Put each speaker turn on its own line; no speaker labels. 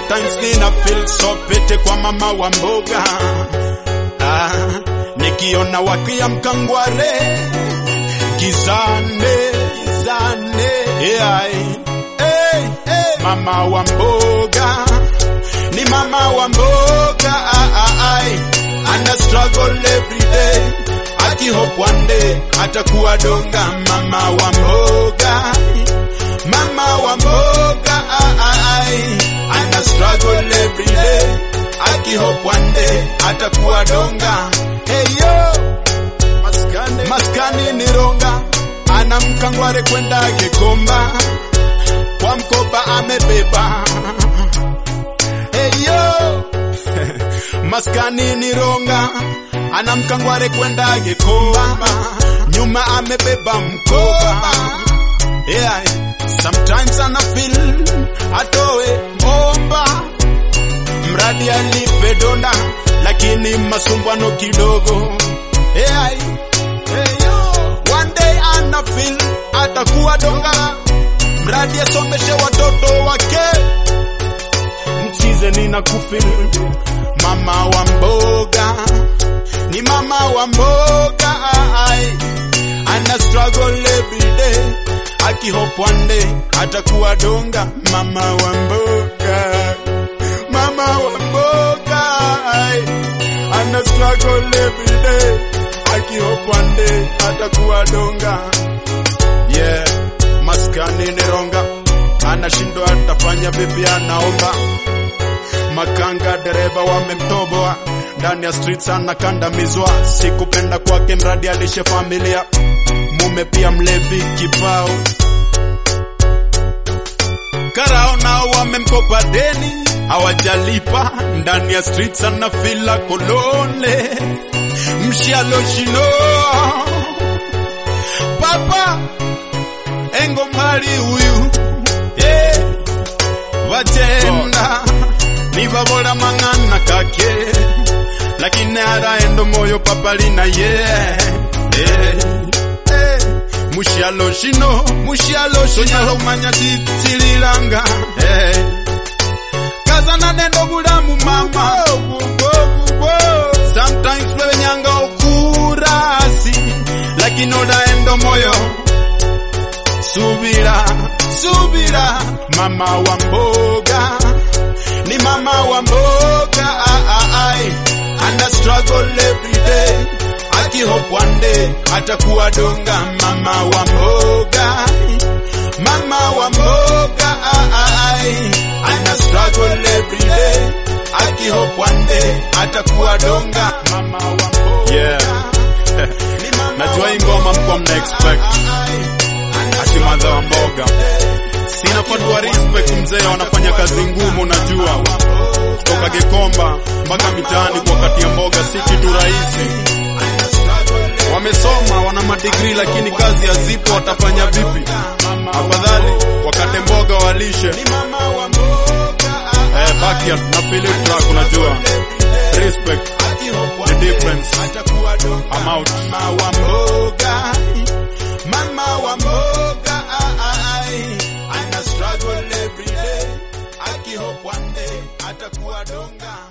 sometimes nina feel so pete kwa mama wa mboga ah, nikiona wakiamka ngware gizane gizane yeah, hey, hey. mama wa mboga ni mama wa mboga ah, ah, ai. ana struggle every day aki hope one day atakuwa donga mama wa mboga mama wa mboga ah, ah, ai. ana struggle every day aki hope one day atakuwa donga hey yo maskani, maskani ni ronga ana mkangware kwenda Gikomba kwa mkoba amebeba hey yo maskani ni ronga ana mkangware kwenda Gikomba nyuma amebeba mkoba yeah. sometimes ana feel atoe omba mradi alipe donda lakini masumbano kidogo yeah. hey, yo. one day ana feel atakuwa donga mradi asomeshe watoto wake mchize nina kufil mama wa mboga ni mama wa mboga ai ana struggle every day aki hope one day atakuwa donga mama wa mboga mama wa mboga ai ana struggle every day aki hope one day atakuwa donga yeah maskani ni ronga anashindwa atafanya vipi anaomba makanga dereva wamemtoboa ndani ya streets anakandamizwa sikupenda kwake mradi alishe familia mume pia mlevi kibao karao nao wamemkopa deni hawajalipa ndani ya streets anafila kolone mshialoshino papa engo mali huyu yeah. vatenda nivabola mang'ana kake lakini araendo moyo papalina ye yeah. yeah. yeah. mushalo shino mushalo shonyala umanya titililanga yeah. kazana nendo bulamu mama sometimes bebenyanga okurasi lakini odaendo moyo subira subira mama wa mboga ni mama wa mboga ah, ah, ai. ana struggle every day aki hope one day atakuwa donga mama wa mboga mama wa mboga ah, ah, ai. ana struggle every day aki hope one day atakuwa donga mama wa mboga
Yeah.
Ni mama
Najua
wa
hii ngoma mko mna expect.
Ati
madha wa mboga sina fatwa respect mzee wanafanya kazi ngumu najua kutoka Gikomba mpaka mitaani kwa kati ya mboga si kitu rahisi wamesoma wana madigrii lakini kazi hazipo watafanya vipi afadhali wakate mboga walishe eh, backyard na Philip track unajua respect the difference I'm out
Mama wa mboga, mama wa mboga, ai, ana struggle every day, aki hope one day atakuwa donga.